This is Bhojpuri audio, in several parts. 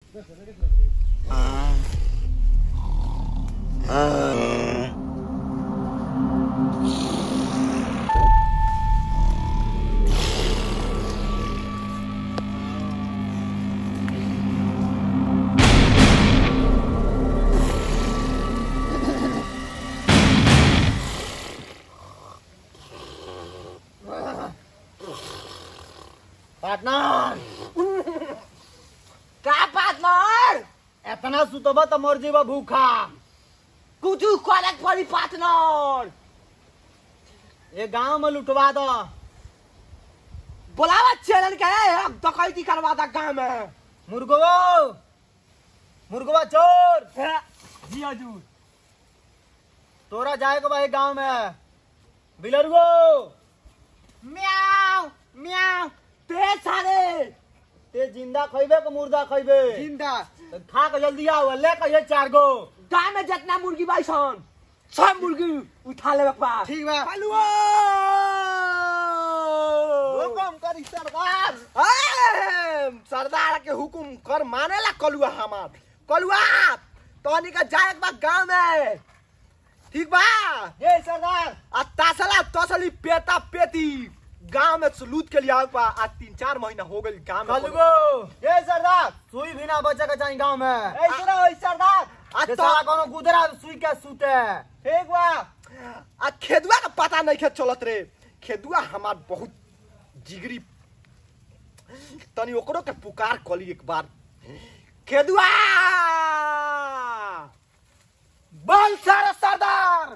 पार्टनर का पार्टनर एतना सुतबा त मर जेबा भूखा कुछ करे पड़ी पार्टनर ये गांव में लुटवा दो बोलावा चैनल के अब डकैती करवा दा गांव में मुर्गो मुर्गवा चोर जी हजूर तोरा जाए को भाई गांव में बिलरुगो म्याऊ म्याऊ ते सारे ते जिंदा खइबे के मुर्दा खइबे जिंदा तो खा के जल्दी आओ ले कहिए चार गो गांव में जितना मुर्गी बाई सन सब मुर्गी उठा लेवे के बा ठीक बा हलवा हुकुम करी सरदार ए, सरदार के हुकुम कर मानेला कलुआ हमार कलुआ तोनी का जाए के बा गांव में ठीक बा ये सरदार आ तासला तसली पेटा पेटी गांव में लूट के लिए आवे बा आज तीन चार महीना हो गई गांव में कलगो ये सरदार सुई भी ना बचे के चाहिए गांव में ए, सुनो, ए, सरदार आ ये तो साला कोनो गुदरा सुई के सूते ठीक बा आ खेदुआ का पता नहीं खेत चलत रे खेदुआ हमार बहुत जिगरी तनी ओकरो के पुकार कली एक बार खेदुआ बल सर सरदार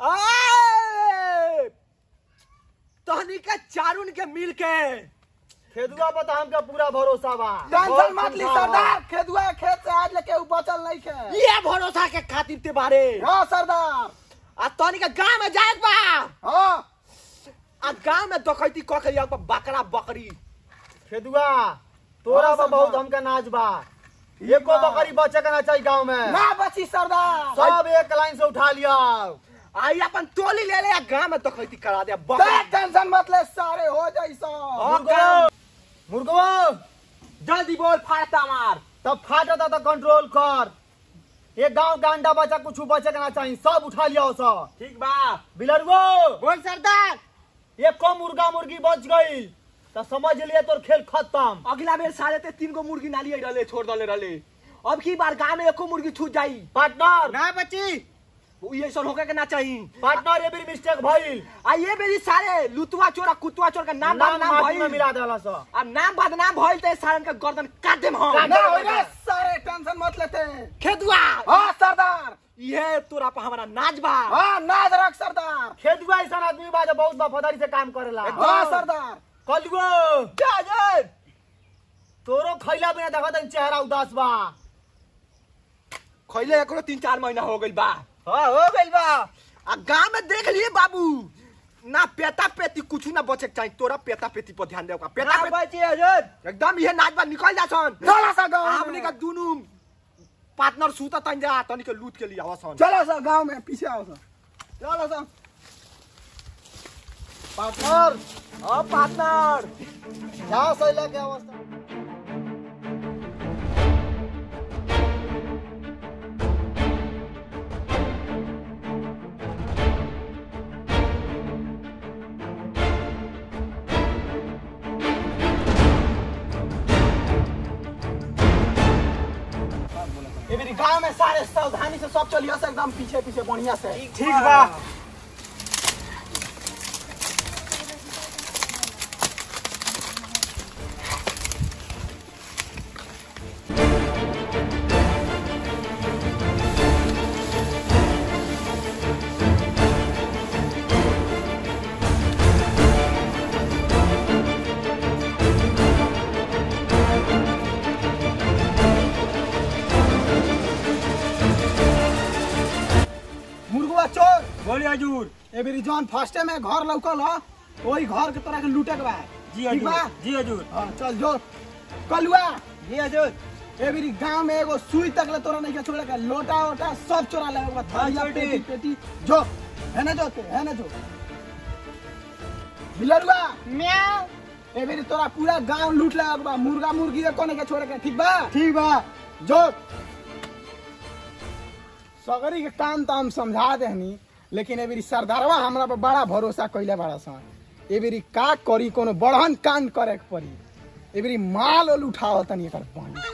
आए! तहनी के चारुन के मिल के खेदुआ पर तो हमका पूरा भरोसा बा टेंशन मत ली सरदार खेदुआ खेत से आज लेके उ बचल नहीं के ये भरोसा के खातिर ते बारे हां सरदार आ तहनी के गांव में जाए बा हां आ गांव में डकैती क के आउ बकरा बकरी खेदुआ तोरा हाँ, पर बहुत सरदार। हमका नाच बा एको बा। बकरी बचे के ना चाहिए गांव में ना बची सरदार सब एक लाइन से उठा लिया आई अपन टोली ले ले गांव में डकैती करा दे टेंशन मत ले सारे हो जाई मुर्गो मुर्गो जल्दी बोल फाड़ता मार तब फाटता तो कंट्रोल कर ये गांव का अंडा बचा कुछ बचे के ना चाहिए सब उठा लिया सब ठीक बा बिलरुगो बोल सरदार ये कम मुर्गा मुर्गी बच गई तो समझ लिए तोर खेल खत्म अगला बेर साढ़े ते तीन गो मुर्गी नाली रहले छोड़ दले रहले अब की बार गांव में एको मुर्गी छूट जाई पार्टनर ना बची ये सब होके के ना चाहिए पार्टनर ये भी मिस्टेक भइल आ ये बेरी सारे लुतवा चोर आ कुतवा चोर का नाम नाम बदनाम माटी में भइल मिला देला सा अब नाम बदनाम भइल ते सारन का गर्दन काट देम हम काट देम हम। सारे टेंशन मत लेते खेदुआ हां सरदार ये तोरा पर हमारा नाच बा हां नाच रख सरदार खेदुआ ऐसा आदमी बा जो बहुत वफादारी से काम करेला हां सरदार कलगो जा जा तोरो खैला बिना देखा तन चेहरा उदास बा खैले एकरो तीन चार महीना हो गइल बा हाँ हो गइल बा आ गांव में देख लिए बाबू ना पेटा पेटी कुछ ना बचे के चाहिए तोरा पेटा पेटी पर ध्यान देगा पेटा पेटी बची हजर एकदम ये नाच बा निकल जा सन चला सा गांव हमनी का दुनु पार्टनर सूता तन जा तनी के लूट के लिए आवा सन चलो सर गांव में पीछे आओ सर चलो सर पार्टनर ओ पार्टनर क्या सैला के अवस्था ये मेरी गांव में सारे सावधानी से सब चलिए से एकदम पीछे पीछे बढ़िया से ठीक बा मुर्गवा चोर बोलिए हजूर ए बेरी जौन फर्स्टे में घर लौकल ह वही घर के तोरा के लूटे के बा जी ठीक बा हजूर जी हजूर हाँ, चल जो कलुआ जी हजूर ए बेरी गांव में एगो सुई तक ले तोरा नहीं के छोड़े का लोटा वोटा सब चोरा ले बा थालिया छोटी। पेटी पेटी जो है ना जो ते है ना जो बिलरुआ म्याऊ ए बेरी तोरा पूरा गांव लूट ले बा मुर्गा मुर्गी एको नहीं के छोड़े के ठीक बा ठीक बा जो सगरी के काम तो हम समझा देहनी लेकिन ए बेरी सरदारवा हमरा पर बड़ा भरोसा कइले बड़ा सन ए बेरी का करी कोनो बड़हन कांड करे के पड़ी ए बेरी माल ओल उठाओ तनी एकर पानी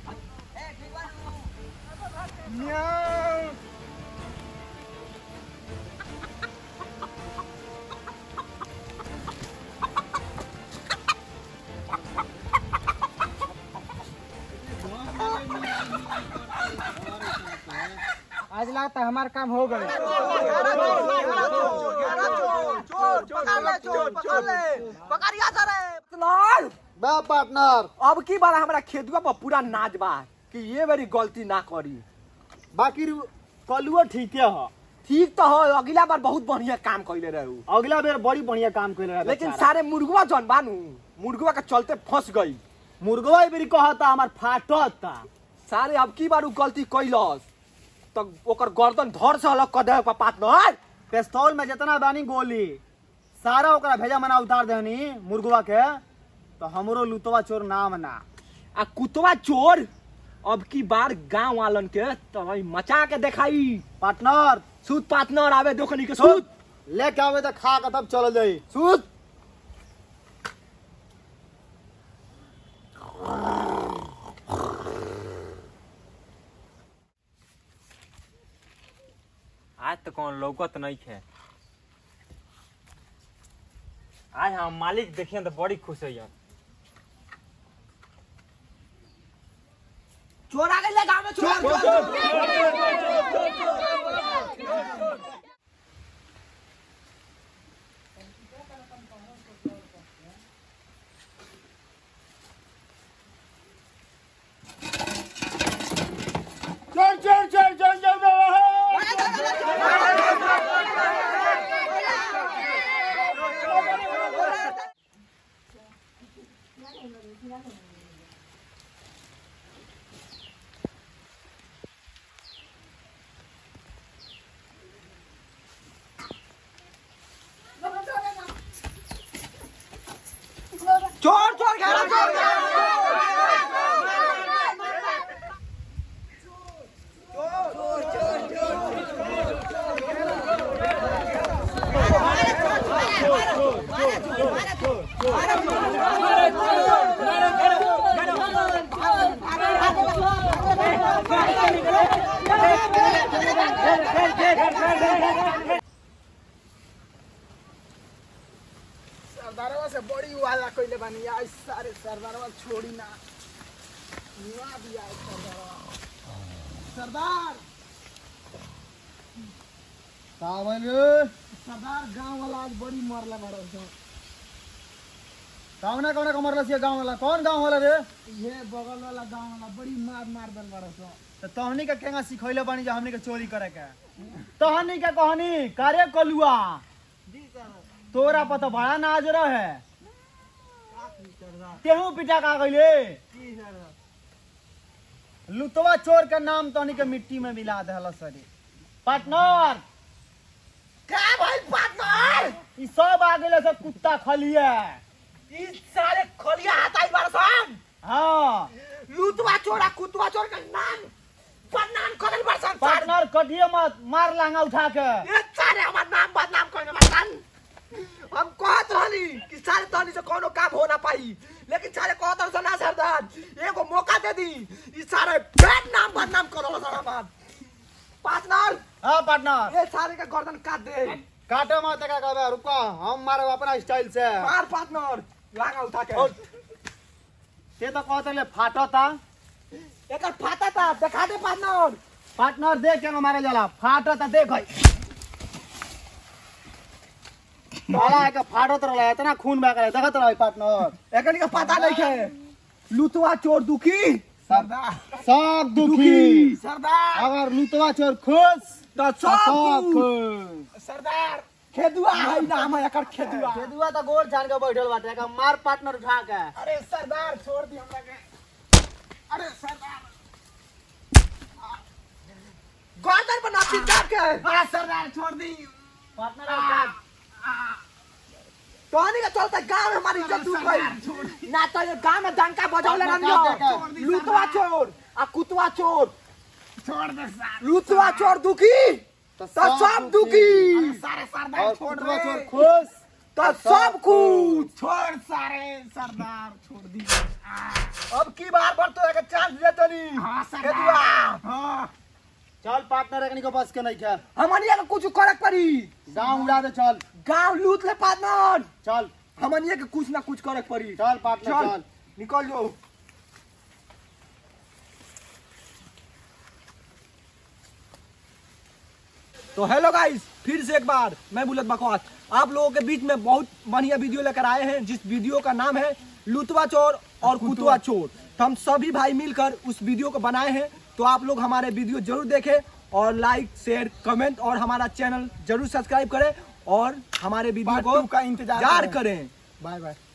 आज लगता हमार काम हो गए पार्टनर बा पार्टनर अब की बार हमरा खेतुआ पर पूरा नाच बा कि ये मेरी गलती ना करी बाकी रु- कलुओ ठीके ह ठीक तो हो अगला बार बहुत बढ़िया काम कैले रहे उ। अगला बेर बड़ी बढ़िया काम कैले रहे लेकिन बेचारा। सारे मुर्गवा जन बानू मुर्गवा के चलते फंस गई मुर्गवा बेरी कहता हमार फाटता सारे अब की बार उ गलती कैलस तो ओकर गर्दन धर से अलग कर दे पार्टनर पिस्तौल में जितना बानी गोली सारा ओकरा भेजा मना उतार देनी मुर्गवा के तो हमरो लुतवा चोर नाम ना आ कुतवा चोर अब की बार गांव वालन के तो मचा के दिखाई पार्टनर सूत पार्टनर आवे दोखनी के सूत लेके आवे तो खा के तब चल जाई सूत आज तो कौन लौकत नहीं है आज हम मालिक देखिए तो बड़ी खुश है चोर आ गए गांव में चोर चल चल चल चल चल चोर चोर घेरा चोर सरदारवा से बड़ी वाला कइले बानी आज सारे सरदारवा छोड़ी ना निवा दिया है सरदारवा सरदार कावन सरदार गांव वाला आज बड़ी मरला मारो छ कौना कौना कमर लसिया गांव वाला कौन गांव वाला रे ये बगल वाला गांव वाला बड़ी मार मार दल मारो छ तो तहनी के केंगा सिखैले बानी जे हमनी के चोरी करे के तहनी के कहनी करे कलुआ तोरा पर तो बड़ा नाज रहे तेहू पिटा का गइले लुतवा चोर के नाम तहनी के मिट्टी में मिला देहल सरी पार्टनर का भाई पार्टनर ई सब आ गेले सब कुत्ता खलिए ई सारे खोलिया हाथ आई बरसन हाँ लूटवा चोरा कुतवा चोर का नाम बदनाम करल बरसन पार्टनर कटिए मत मार लांगा उठा के ये सारे हमार नाम बदनाम करने बरसन हम कहत रहली कि सारे तहनी से कोनो काम हो ना पाई लेकिन सारे कहत रहसन ना सरदार एगो मौका दे दी ई सारे फेर नाम बदनाम करल सर हमार पार्टनर हाँ पार्टनर ये सारे का गर्दन काट दे काटे मत का कहबे रुको हम मारे अपना स्टाइल से मार पार्टनर लागा उठा के और- ते तो कहते ले फाटता एकर फाटा था देखा दे पार्टनर पार्टनर देख के मारे जाला फाटता देख है साला है के फाटत रहला इतना खून बह गया देखत रह पार्टनर एकनी का पता नहीं है लुतवा चोर दुखी सरदार सब दुखी सरदार अगर लुतवा चोर खुश तो तो सब सब खुश सरदार खेदुआ है नाम है एकर खेदुआ केदुआ तो गोल झाड़ के बैठल बाटे का मार पार्टनर उठा के अरे सरदार छोड़ दी हमरा के अरे सरदार गर्दन पर नापी काट के हाँ सरदार छोड़ दी पार्टनर तोहनी का चलता गांव में हमारी इज्जत डूब गई ना तो ये गांव में डंका बजौले काट दे, रहियो काट दे। लुतवा चोर आ कुतवा चोर छोड़ दे सार लुतवा चोर दुखी तो सब दुखी अरे सारे सरदार और छोड़ कुतवा दे चोर खुश तो सब कुछ छोड़ सारे सरदार छोड़ दी अब की बार पर तो एक चांस दे तनी हाँ केदुआ सरदार हाँ चल पार्टनर एकनी को बस के नहीं क्या हमनिया के कुछ करे पड़ी गांव उड़ा दे चल गांव लूट ले पार्टनर चल हमनिया के कुछ ना कुछ करे पड़ी चल पार्टनर चल चल निकल जाओ तो हेलो गाइस फिर से एक बार मैं बुलत बकवास आप लोगों के बीच में बहुत बढ़िया वीडियो लेकर आए हैं जिस वीडियो का नाम है लुतवा चोर और कुतवा चोर तो हम सभी भाई मिलकर उस वीडियो को बनाए हैं तो आप लोग हमारे वीडियो जरूर देखें और लाइक शेयर कमेंट और हमारा चैनल जरूर सब्सक्राइब करें और हमारे वीडियो Part को two का इंतजार जार करें। करें बाय बाय